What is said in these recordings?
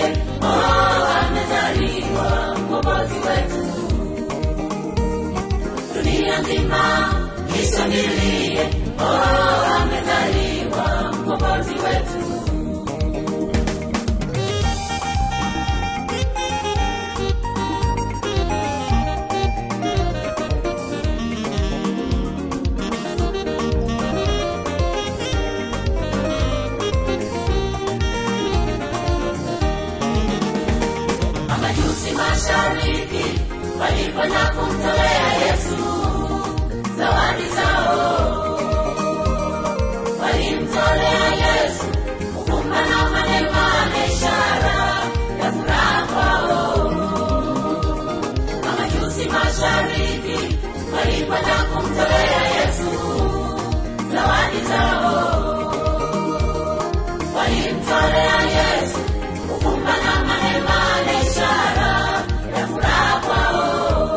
oh, amezaliwa mkombozi wetu. Dunia nzima ishangilie, oh, amezaliwa mkombozi wetu. Majusi mashariki walikwenda kumtolea Yesu zawadi zao, walimtolea Yesu ukumba na manema na ishara ya furaha kwao. Majusi mashariki walikwenda kumtolea Yesu zawadi zao, walimtolea Yesu ukumba na manema na ishara ya furaha kwao.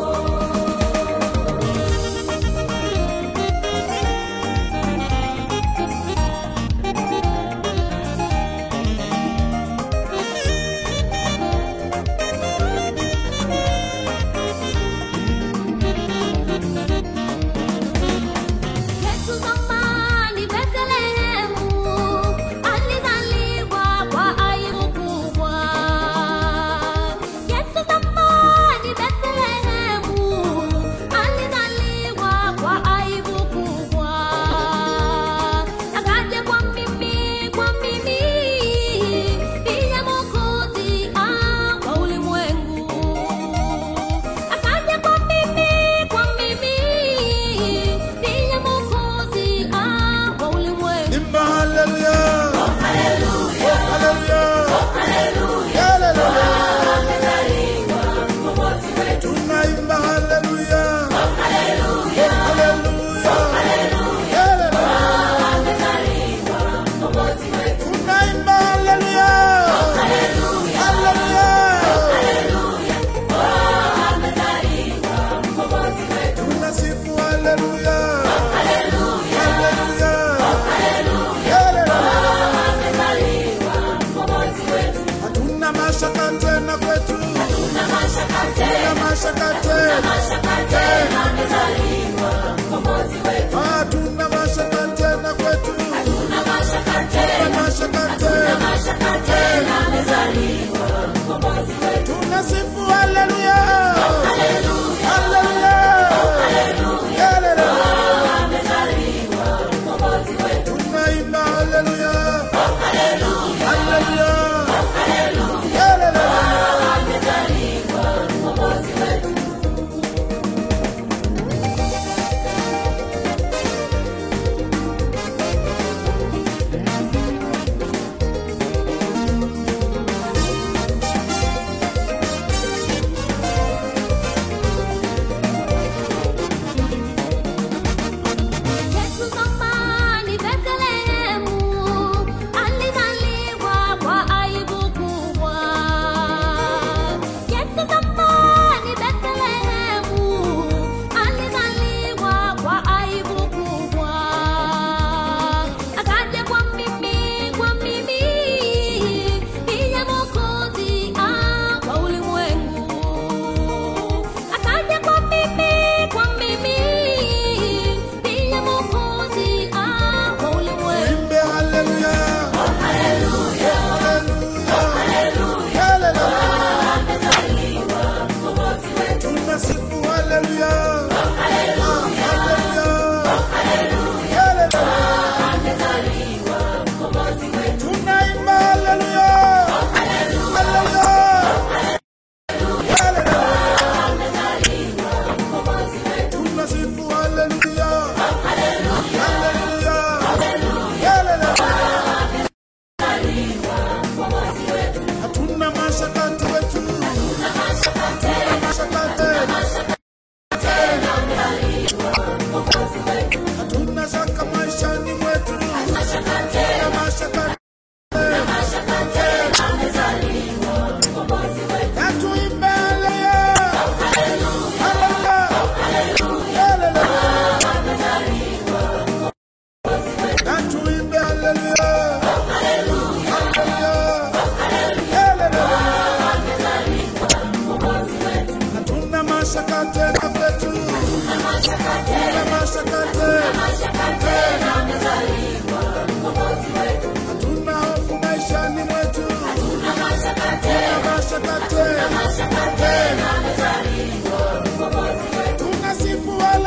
Yesu zamani Bethlehemu alizaliwa kwa aibu kubwa. Yesu zamani Bethlehemu alizaliwa kwa aibu kubwa. Akaja kwa mimi, kwa mimi ndiye Mwokozi ah, wa ulimwengu. Akaja kwa mimi, kwa mimi ndiye Mwokozi ah, wa ulimwengu. Imba haleluya. Haleluya. Haleluya. Tunaimba haleluya. Haleluya. Haleluya. Tunaimba haleluya. Haleluya. Tunasifu haleluya. Haleluya. Hatuna mashaka tena kwetu. Hatuna mashaka tena. Hatuna mashaka tena kwetu. Hatuna mashaka tena. Tunasifu haleluya. Haleluya. Haleluya. mashaka tena, mashaka tena amezaliwa mkombozi wetu hatuna hofu maishani mwetu, hatuna mashaka tena mashaka tena, mashaka tena amezaliwa mkombozi wetu tunasifu wewe